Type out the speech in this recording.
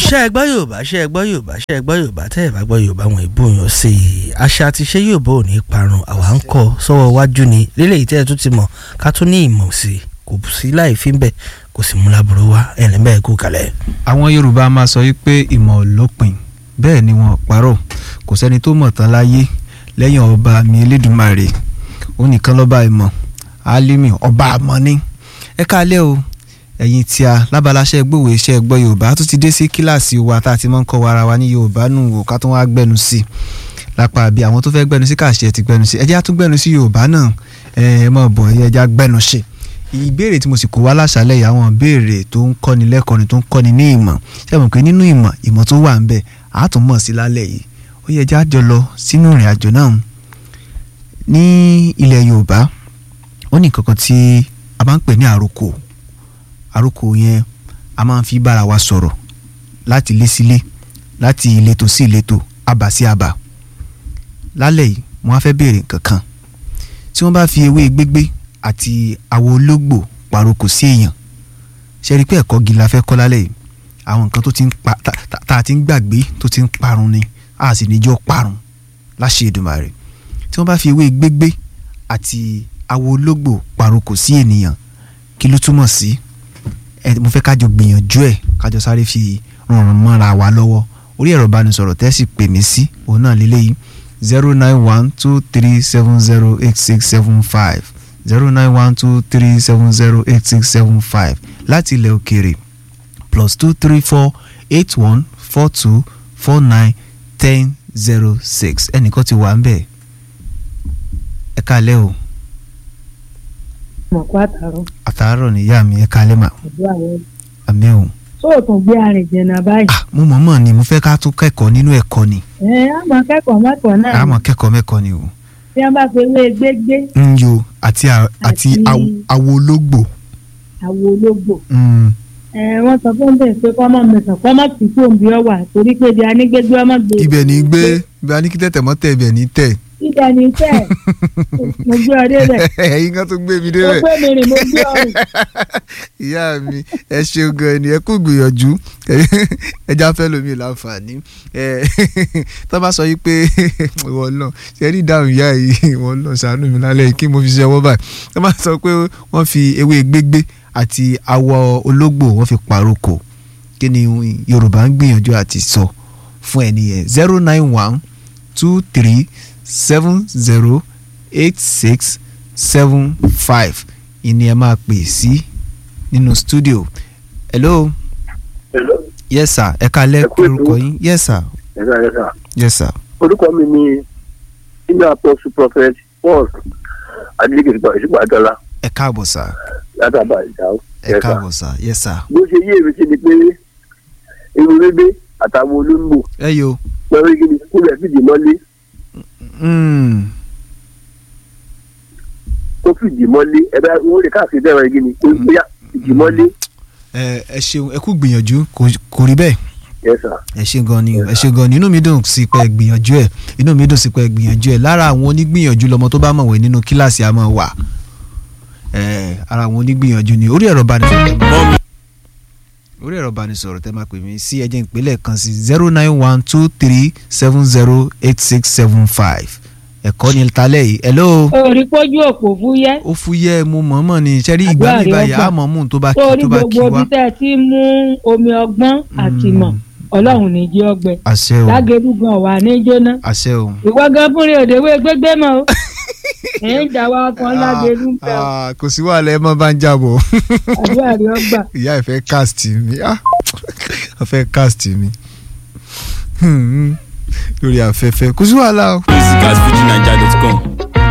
ṣé ẹ gbọ́ yorùbá ṣé ẹ gbọ́ yorùbá ṣé ẹ gbọ́ yorùbá tẹ́ ẹ bá gbọ́ yorùbá wọn ìbò yàn sí i àṣà àti ṣé yorùbá ò ní parun àwa ń kọ́ sọ́wọ́ iwájú ni lélẹ́yìí tẹ́ ẹ tún ti mọ̀ ká tún ní ìmọ̀ sí i kò sí láì fi ń bẹ̀ kò sì mú láburú wá ẹ̀rín bẹ́ẹ̀ kú kalẹ̀. àwọn yorùbá máa sọ wípé ìmọ̀ ò lópin bẹ́ẹ̀ ni wọn ò parọ́ kò sẹ́ni tó mọ̀ tán láyé lẹ́yìn ọba mi elédùnmarè ó nìkan lọ́ba ìmọ̀ álímì ọba àmọ́ ní ẹ káalẹ́ o ẹ̀yin tí a lábaláṣẹ́ gbòòwò iṣẹ́ gbọ́ yorùbá tó ti dé sí kíláàsì wa tá a ti máa ń kọ́ wa ara wa ní yorùbá nù wò ká tó wá gbẹnu sí i lápá àbí àwọn tó fẹ́ gbẹnu sí kàṣẹ ti gbẹnu sí ẹ jẹ́ á tún gbẹnu sí yorùbá náà ẹ ẹ mọ̀ bọ̀ ẹ jẹ́ á gbẹnu sí ìbéèrè tí mo sì kó wá láṣálẹ̀ yìí àwọn ìbéèrè tó ń kọ́ni lẹ́kọ̀ọ́ni tó ń kọ́ni ní ìmọ̀ ṣé ẹ mọ̀ pé nínú ìmọ̀ ìmọ̀ tó wà ń bẹ á tún mọ̀ sí lálẹ́ yìí ó yẹ jẹ́ á jọ lọ sínú ìrìn àjò náà ní ilẹ̀ yorùbá ó ní nǹkan kan tí a máa ń pè ní àròkò àròkò yẹn a máa ń fi bára wa sọ̀rọ̀ láti ilé sílé láti ìletò sí ìletò abà sí abà lálẹ́ yìí mo wá fẹ́ béèrè nǹkan kan tí wọ́n bá fi ewé gbégbé àti àwo ológbò pàrokò sí èèyàn ṣe rí i pé ẹ̀kọ́ gidi la fẹ́ kọ́ lálẹ́ yìí àwọn nǹkan tó ti ń pa tá a ti ń gbàgbé tó ti ń parun ni a sì níjọ́ parun láṣẹ Èdùmàrè tí wọ́n bá fi ewé gbégbé àti àwo ológbò pàrokò sí ènìyàn kí ló túmọ̀ sí ẹ mo fẹ́ kájọ gbìyànjú ẹ̀ kájọ sáré fi ràn mọ́ra wa lọ́wọ́ orí ẹ̀rọ ìbánisọ̀rọ̀ tẹ́sí pè mí sí òun náà lélẹ́yìí zero nine one two three seven zero eight six seven five zero nine one two three seven zero eight six seven five láti ilẹ̀ òkèèrè plus two three four eight one four two four nine ten zero six ẹnìkan ti wà ń bẹ̀ ẹ kálẹ́ o mọ̀ kó àtàrọ̀ àtàárọ̀ níyà mi ẹ kálẹ́ mà àdúrà yẹn. àmì ò tó o tún gbé arìn jìnnà báyìí. ah mo mọ̀ mọ̀ ni mo fẹ́ ká tún kẹ́kọ̀ọ́ nínú ẹ̀kọ́ ni ẹ á mọ kẹ́kọ̀ọ́ mẹ́kọ̀ọ́ náà a mọ̀ kẹ́kọ̀ọ́ mẹ́kọ̀ọ́ ni o tí wọ́n bá fi ewé gbégbé ń yo àti a- àti Àti- awo- awo ológbò àwo ológbò. Mm, ẹ wọ́n sọ fún bẹ́ẹ̀ pé kọ́mọ mẹ́sàn kọ́mọ tí kò ń bí ọ wà torí pé ibi anígbégbé ọmọ gbé. ibẹ̀ ní gbé ibẹ̀ a ní kí tẹ̀tẹ̀ mọ́ tẹ̀ ibẹ̀ ní tẹ̀ ibẹ̀ ní tẹ̀ mo gbé ọ débẹ̀ ẹ̀yin kan tó gbé mi mo débẹ̀ gbé mi rìn mo gbé ọ rìn. ìyá mi ẹ ṣeun gan ni ẹ kú gbìyànjú ẹja fẹ́ lómi láǹfààní ẹ tó bá sọ yìí pé ìwọ náà ṣe rí ìdáhùn ìyá yìí ìwọ náà ṣàánú mi lálẹ́ yìí kí mo fi ṣe ọwọ́ báyìí tó bá sọ pé wọ́n fi ewé gbégbé àti awọ ológbò wọ́n fi pàrokò kí ni Yorùbá ń gbìyànjú àti sọ fún ẹni yẹn zero nine one two three seven zero eight six seven five ìní ẹ máa pè sí nínú studio hello Hello. yes sir ẹ kalẹ Ẹ kú ètò. orúkọ yín yes sir Ẹ̀ka ẹ̀ka. yes sir Orúkọ mi ni Senior Apostle Prophet Paul Adeleke Ìṣùgbàdọ́lá ẹ káàbọ̀ sir látàbà ìdáwó. ẹ káàbọ̀ sir yes sir Bó ṣe yé èmi sí ni pé irun bébé àtàwọn olóńgbò ẹ yo lọ́wọ́ igi ni kó rẹ̀ fìdí mọ́lé mm, kó fìdí mọ́lé ẹ̀dá owó rẹ̀ káàkiri dẹ́rọ igi ni kó bóyá fìdí mọ́lé. ẹ ẹ ṣeun ẹ kú gbìyànjú kò- kò rí bẹ́ẹ̀ Yes sir. ẹ ṣe gan ni o, ẹ ṣe gan ni inú mi dùn sí pé ẹ gbìyànjú ẹ inú mi dùn sí pé ẹ gbìyànjú ẹ lára àwọn onígbìyànjú lọmọ tó bá mọ̀wé nínú kíláàsì a máa wà ẹ ara àwọn onígbìyànjú ni orí ẹ̀rọ ìbánisọ̀rọ̀ tẹ́ máa orí ẹ̀rọ ìbánisọ̀rọ̀ tẹ́ máa pè mí sí ẹjẹ́ ìpínlẹ̀ kan sí zero nine one two three seven zero eight six seven five ẹ̀kọ́ ni talẹ́ yìí hello orí pójú òpó fúyẹ́ ó fúyẹ́ mo mọ̀ọ́mọ̀ ni ṣẹ́rí ìgbà Àdúrà mi rẹ̀ báyìí ọgbà. àmọ́ mú tó bá kí torí tó bá kí gbogbo wá ibi tẹ́ ẹ ti mú omi ọgbọ́n àti ìmọ̀ ọlọ́run ní jí ọgbẹ àṣẹ o lágẹ̀rú gan wà ní jóná àṣẹ o. ìwọ gan fúnri òdewé gbégbé mọ́ o ẹ̀ ń dà wá kan lágẹ̀rú ń fẹ́ o Ah, kò sí wàhálà ẹ mọ bá ń jábọ̀ àdúrà rẹ̀ ọgbà. ìyá ẹ fẹ́ cast mi ah, ọ fẹ́ cast mi Hmm, lórí afẹ́fẹ́ kò sí wàhálà o. musicasfujininja.com